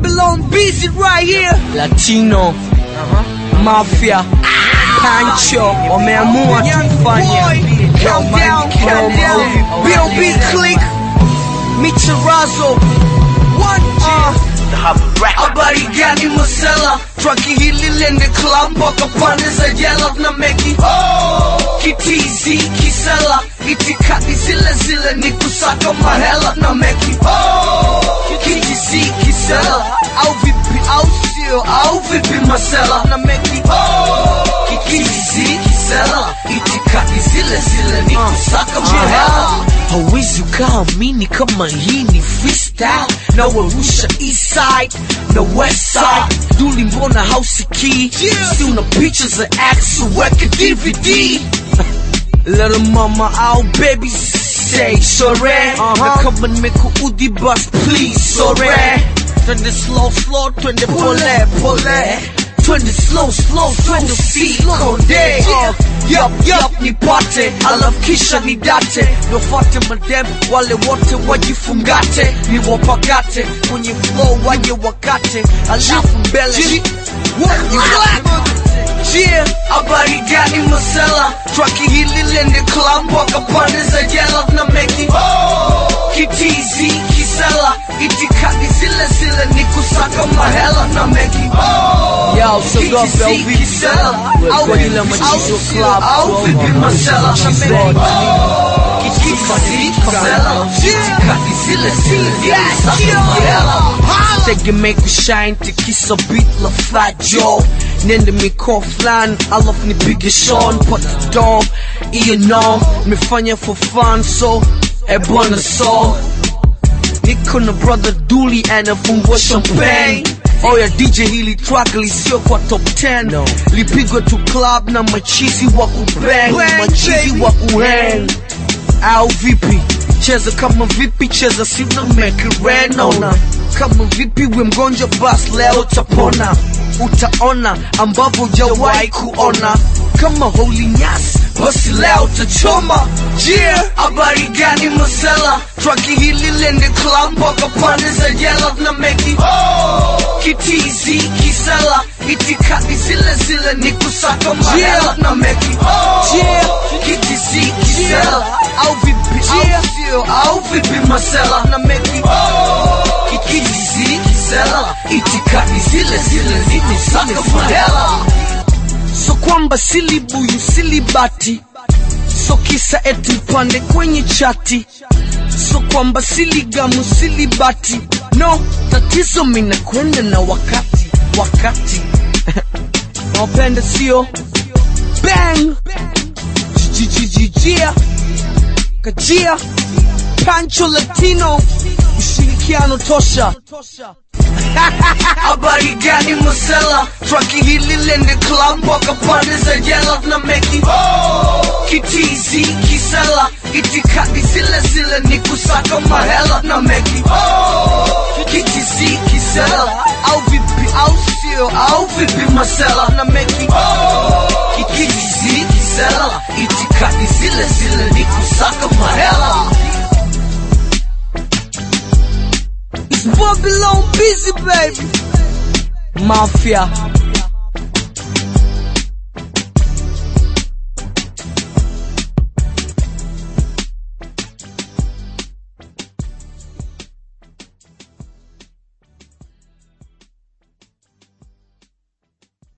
Babylon busy right here. Latino, Mafia, Pancho, wameamua tufanye Countdown, countdown. B.O.B. Click, Micharazo, one uh, habari gani Masela, traki hili lende club mpaka pande za jela na meki kitizi kisela, itikadi zile zile ni kusaka mahela na meki kitizi kisela, au vipi au sio au vipi Masela na meki kitizi kisela, itikadi zile zile ni kusaka mahela hawezi ukaamini kama hii ni freestyle na warusha east side na west side duli mbona hausikii si una picha za x weke dvd Little mama au baby say sore na kama nimekuudhi bus please sore twende slow slow twende pole pole twende slow slow twende usikonde yup yup nipate alafu kisha nidate nofate madem wale wote wajifungate niwapakate kwenye flow waje wakate alafu mbele Yeah, habari gani masela traki hili lende club mpaka pande za jela na meki kitizi kisela itikadi zile zile ni kusaka mahela na meki Yo, so go, Kitizi Velvet. kisela au Kwa ajili ya machizo au club, au bro. vipi masela na Machizo meki club. kitizi kisela itikadi zile zile ni kusaka mahela tegemee kushine tikisa beat la fat joe nende miko flan alafu nipige shon pata do iyo no nimefanya for fun so ebwana so niko na brother duli anafungua champagne oya dj hili track lisio kwa top 10 No. lipigwa tu club na machizi wa kubang machizi wa kuhang au vipi cheza kama vipi cheza sina mekirenona kama vipi we mgonjwa bas leo utapona utaona ambavyo jawahi kuona kama holy nyas basi leo utachoma yeah habari gani masela traki hili lende club mpaka pande za jela na meki kitizi kisela itikadi zile zile ni kusaka mahela na meki kitizi kisela au vipi au sio au vipi masela na meki kitizi kisela itikadi zile zile ni kusaka mahela so kwamba silibuyu silibati so kisa eti mpande kwenye chati so kwamba siligamu silibati no tatizo mina kwenda na wakati wakati nawapenda sio bang jijijijia kajia pancho latino ushirikiano tosha habari gani masela traki hili lende club mpaka pande za jela na meki kitizi kisela itikadi zile zile ni kusaka mahela na meki kitizi kisela au vipi au sio au vipi masela na meki kitizi kisela itikadi zile zile ni kusaka mahela It's Babylon busy baby Mafia